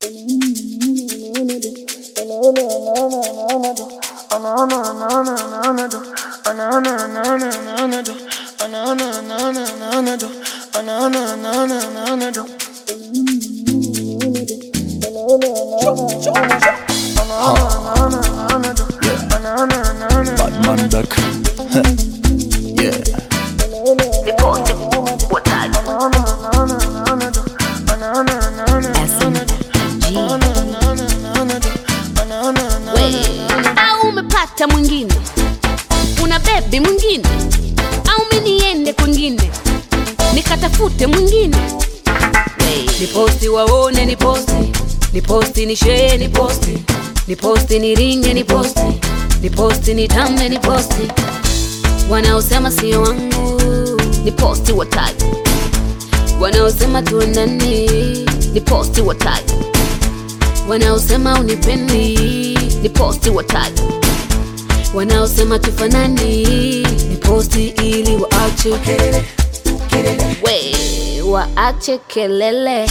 Batman back. yeah. au umepata mwingine una bebi mwingine au mi niende kwingine nikatafute mwingine ni posti waone ni posti ni posti ni shee ni posti ni posti ni ringe ni posti ni posti ni tambe ni posti wanaosema sio wangu ni posti wataji wanaosema tuendani ni posti wataji wanaosema unipendi ni posti wataji wanaosema tufanani ni posti ili waache we waache kelele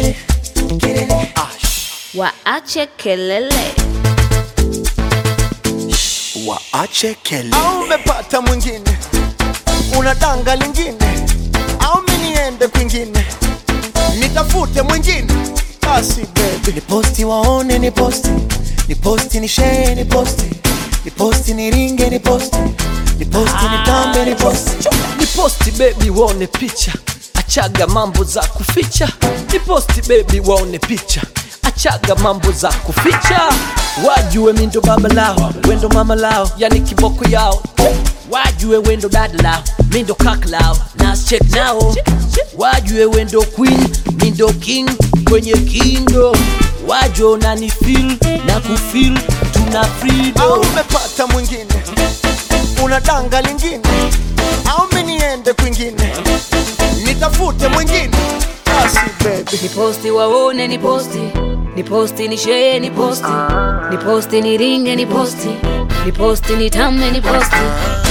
waache kelele Waache kelele. au umepata mwingine una danga lingine au mi niende kwingine nitafute mwingine basi bebi ni posti waone ni posti ni posti ni shee ni posti ni posti ni ringe ni posti ni posti ni tambe ni posti ni posti bebi waone picha achaga mambo za kuficha ni posti bebi waone picha achaga mambo za kuficha wajue mindo baba lao wendo mama lao yani kiboko yao wajue wendo dada lao mindo kaka lao nas check nao wajue wendo queen mindo king kwenye kindo wajue nani feel na kufil tuna au freedom umepata mwingine una danga lingine au mi niende kwingine nitafute mwingine basi bebi ni posti waone ni posti ni posti ni shee ni posti ni posti ni ringe ni posti ni posti ni tambe ni posti